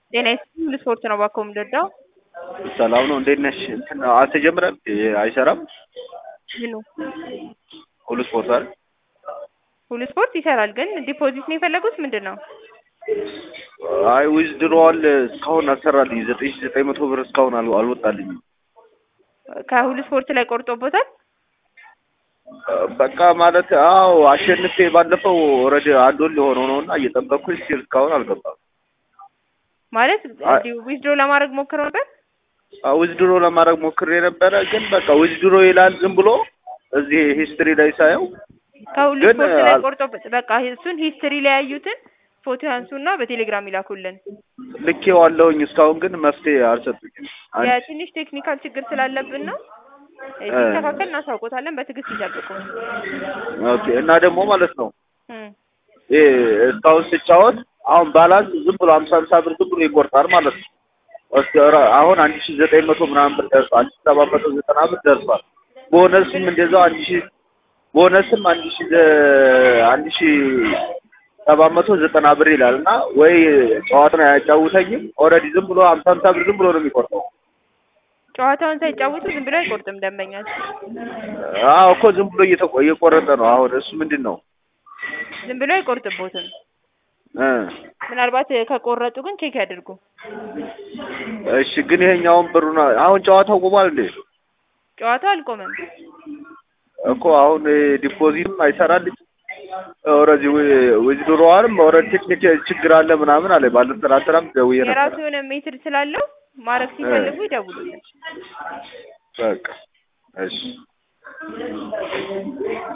ጤና ይስጥልኝ ስፖርት ነው እባክዎ የምንረዳው? ሰላም ነው እንዴት ነሽ? እንትን አልተጀመረም አይሰራም? ምኑ? ሁሉ ስፖርት አይደል? ሁሉ ስፖርት ይሰራል ግን ዲፖዚት ነው የፈለጉት ምንድን ነው? አይ ዊዝድሮዋል እስካሁን አልሰራልኝ ዘጠኝ ሺህ ዘጠኝ መቶ ብር እስካሁን አል አልወጣልኝም። ከሁሉ ስፖርት ላይ ቆርጦቦታል? በቃ ማለት አዎ አሸንፌ ባለፈው ኦልሬዲ አንድ ወር ሊሆነው ነው እና እየጠበቅኩኝ ስቲል እስካሁን አልገባም። ማለት አይ- ዊዝድሮ ለማድረግ ሞክረው ነበር? ዊዝድሮ ለማድረግ ሞክሬ ነበረ ግን በቃ ዊዝድሮ ይላል ዝም ብሎ እዚህ ሂስትሪ ላይ ሳየው ከሁሉ ግን ስፖርት ላይ አል- ቆርጦበት በቃ እሱን ሂስትሪ ላይ ያዩትን ፎቶ ያንሱና በቴሌግራም ይላኩልን። ልኬዋለሁኝ እስካሁን ግን መፍትሄ አልሰጡኝም። አንድ የትንሽ ቴክኒካል ችግር ስላለብን ነው። ሲስተካከል እናሳውቆታለን። በትዕግስት ይጠብቁ። ኦኬ እና ደግሞ ማለት ነው እም። ይሄ እስካሁን ስጫወት አሁን ባላንስ ዝም ብሎ ሀምሳ ሀምሳ ብር ዝም ብሎ ይቆርጣል ማለት ነው። እስከ ራ- አሁን አንድ ሺህ ዘጠኝ መቶ ምናምን ብር ደርሷል። አንድ ሺህ ሰባት መቶ ዘጠና ብር ደርሷል። ቦነስም እንደዛው አንድ ሺህ ቦነስም አንድ ሺህ ዘ- አንድ ሺህ ሰባት መቶ ዘጠና ብር ይላል እና ወይ ጨዋታውን አያጫውተኝም ኦልሬዲ ዝም ብሎ ሀምሳ ሀምሳ ብር ዝም ብሎ ነው የሚቆርጠው። ጨዋታውን ሳይጫወቱ ዝም ብሎ አይቆርጥም ደንበኛል። አዎ እኮ ዝም ብሎ እየተቆ- እየቆረጠ ነው። አሁን እሱ ምንድን ነው ዝም ብሎ አይቆርጥቦትም። እ ምናልባት ከቆረጡ ግን ቼክ ያድርጉ። እሺ ግን ይሄኛውን ብሩን አሁን ጨዋታው ቆሟል እንዴ? ጨዋታው አልቆመም። እኮ አሁን ዲፖዚትም አይሰራልኝ ኦልሬዲ ዊዝድሮዋልም ኦልሬዲ ቴክኒክ ችግር አለ ምናምን አለ። ባለፈው ትናንትናም ደውዬ ነበር። የራሱ የሆነ ሜትድ ስላለው ማድረግ ሲፈልጉ ይደውሉልን። በቃ እሺ